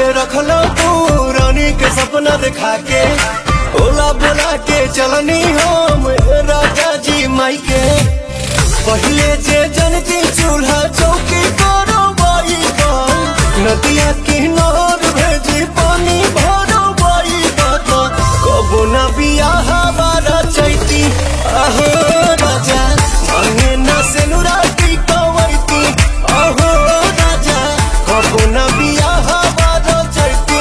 रखला तू रानी के सपना दिखा के ओला बोला के चलनी हम राजा जी माई के पहले जे जनती चूल्हा चौकी करो बाई नदिया किनार भेजी पानी भरो बाई कबो न बियाह बारा चैती आहो राजा मांगे न सेनुराती कवैती आहो राजा कबो न बियाह बारा चैती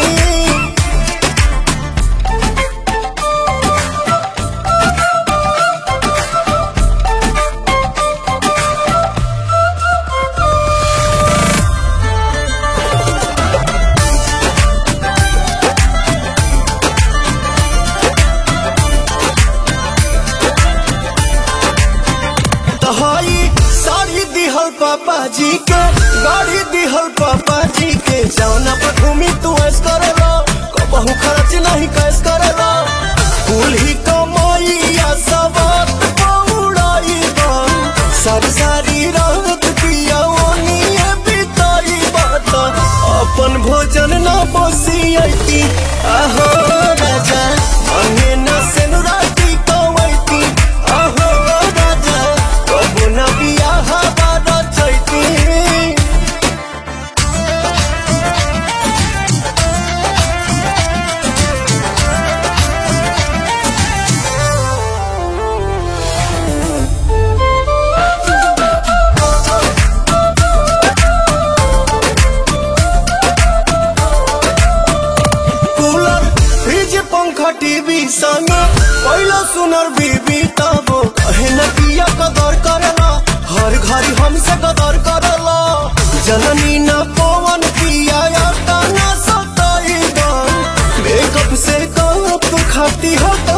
तहाई साड़ी दिहल पापा जी के गाड़ी दिहल पापा जी के जौना पर घूमी तू ऐस करेला कबहू खर्च नहीं कैस करेला कुल ही कमाइया सब पौड़ाई सारी सारी रात पिया ओनिए बिताई बात अपन भोजन न बसियती आहो राजा अंगे न सेनुराती कवैती आहो राजा कबो न बियाह बारा चैती कूलर फ्रिज पंखा टीवी संग पहिला सुनर बीबी तबो कहे न पिया कदर करला हर घड़ी हमसे कदर करला जननी न पवन पिया या तना सताई मेकअप से कप खाती हो